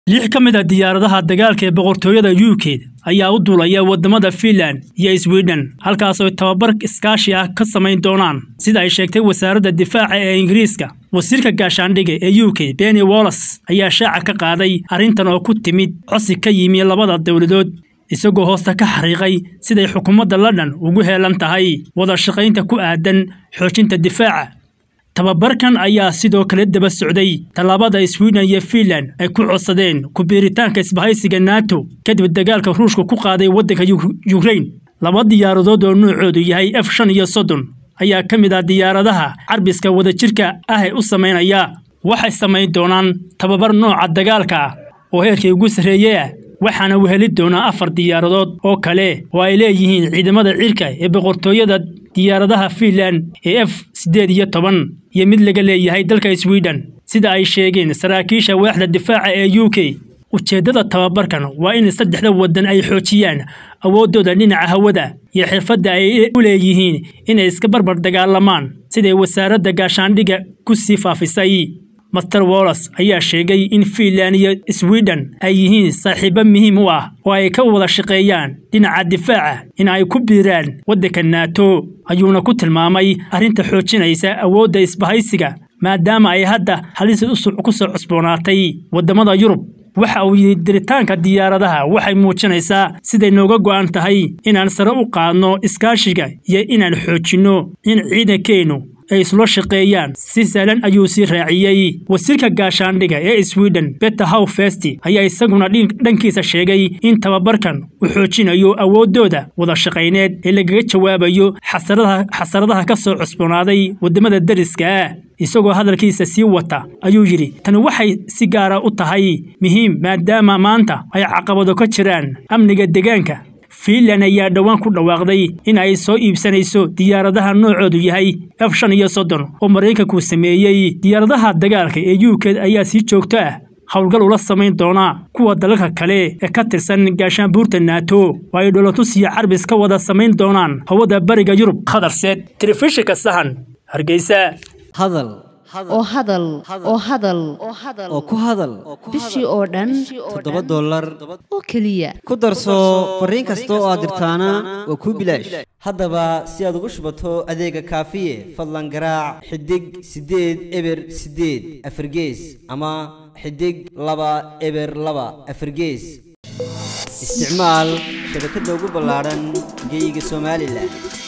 lix ka mid a diyaaradaha dagaalka ee boqortooyada u k ayaa u duulaya waddamada fiinland iyo swiden halkaasoo tababar iskaashi ah ka samayn doonaan sida ay sheegtay wasaaradda difaaca ee ingiriiska wasiirka gaashaandhiga ee u k benny wollas ayaa shaaca ka qaaday arrintan oo ku timid cosi ka yimi labada dowladood isagoo hoosta ka xariiqay siday xukuumadda london ugu heelan tahay wada shaqaynta ku aadan xoojinta difaaca tababarkan ayaa sidoo kale daba socday tallaabada swiden iyo fiinland ay ku codsadeen ku-biiritaanka isbahaysiga nato kadib dagaalka ruushka ku qaaday waddanka yukrain laba diyaaradood oo nuucoodu yahay f shan iyo soddon ayaa ka mid ah diyaaradaha carbiska wadajirka ah ee u samaynaya waxay samayn doonaan tababar nooca dagaalka ah oo heerkii ugu sarreeye ah waxaana weheli doonaa afar diyaaradood oo kale oo ay leeyihiin ciidamada cirka ee boqortooyada diyaaradaha fiinland ee f siddeed iyo toban iyo mid laga leeyahay dalka swiden sida ay sheegeen saraakiisha waaxda difaaca ee u k ujeeddada tababarkan waa in saddexda waddan ay xoojiyaan awooddooda dhinaca hawada iyo xirfadda ay u leeyihiin inay iska barbar dagaalamaan siday wasaaradda gaashaandhigga ku sii faafisay master wollas ayaa sheegay in fiinland iyo swiden ay yihiin saaxiibo muhiim u ah oo ay ka wada shaqeeyaan dhinaca difaaca in ay ku biiraan waddanka nato ayuuna ku tilmaamay arrinta xoojinaysa awoodda isbahaysiga maadaama ay hadda halis ku soo cusboonaatay waddamada yurub waxa uu yidhi diritaanka diyaaradaha waxay muujinaysaa siday nooga go'an tahay inaan sare u qaadno iskaashiga iyo inaan xoojinno in ciidankeennu ay islo shaqeeyaan si sahlan ayuu sii raaciyey wasiirka gaashaandhiga ee swiden beter how festi ayaa isaguna dhankiisa sheegay in tababarkan uu xoojinayo awooddooda wada shaqayneed ee lagaga jawaabayo xasaradaha ka soo cusboonaaday waddamada dariska ah isagoo hadalkiisa sii wata ayuu yidhi tani waxay si gaara u tahay muhiim maadaama maanta ay caqabado ka jiraan amniga deegaanka fiinland ayaa dhowaan ku dhawaaqday in ay soo iibsanayso diyaaradaha noocoodu yahay f shan iyo soddon oo maraykanku sameeyey diyaaradaha dagaalka ee u k ayaa si joogto ah howlgal ula samayn doonaa kuwa dalalka kale ee ka tirsan gaashaanbuurta nato oo ay dholotus iyo carbis ka wada samayn doonaan hawada bariga yurub khadarseed telefishinka sahan hargeysa hadal oo hadal oo hadal oo ku hadal bishii oo dhan toddoba dollar oo keliya ku darso fariin kasta oo aad dirtaana waa kuu bilaash haddaba si aad ugu shubato adeega kaafiye fadlan garaac xidig siddeed eber siddeed afargees ama xidig laba eber laba afargees isticmaal shabakadda ugu ballaadhan geyga somalilan